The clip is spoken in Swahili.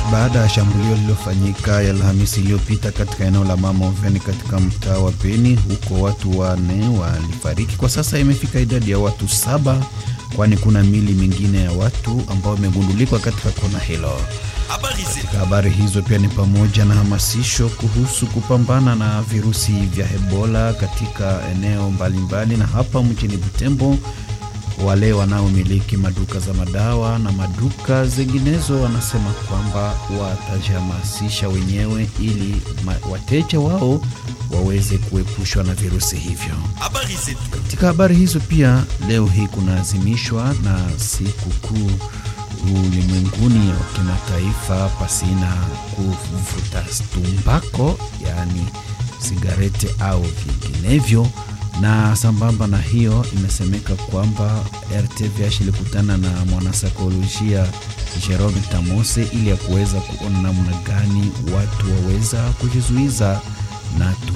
baada ya shambulio lililofanyika ya Alhamisi iliyopita katika eneo la Mama Oveni katika mtaa wa Beni, huko watu wanne walifariki. Kwa sasa imefika idadi ya watu saba, kwani kuna mili mingine ya watu ambao imegundulikwa katika kona hilo. Katika habari hizo pia ni pamoja na hamasisho kuhusu kupambana na virusi vya Ebola katika eneo mbalimbali, na hapa mjini Butembo wale wanaomiliki maduka za madawa na maduka zinginezo wanasema kwamba watajihamasisha wenyewe ili wateja wao waweze kuepushwa na virusi hivyo. Katika habari hizo pia, leo hii kunaadhimishwa na siku kuu ulimwenguni wa kimataifa pasina kuvuta tumbako, yaani sigarete au vinginevyo na sambamba na hiyo imesemeka kwamba RTVH ilikutana na mwanasaikolojia Jerome Tamose ili ya kuweza kuona namna gani watu waweza kujizuiza na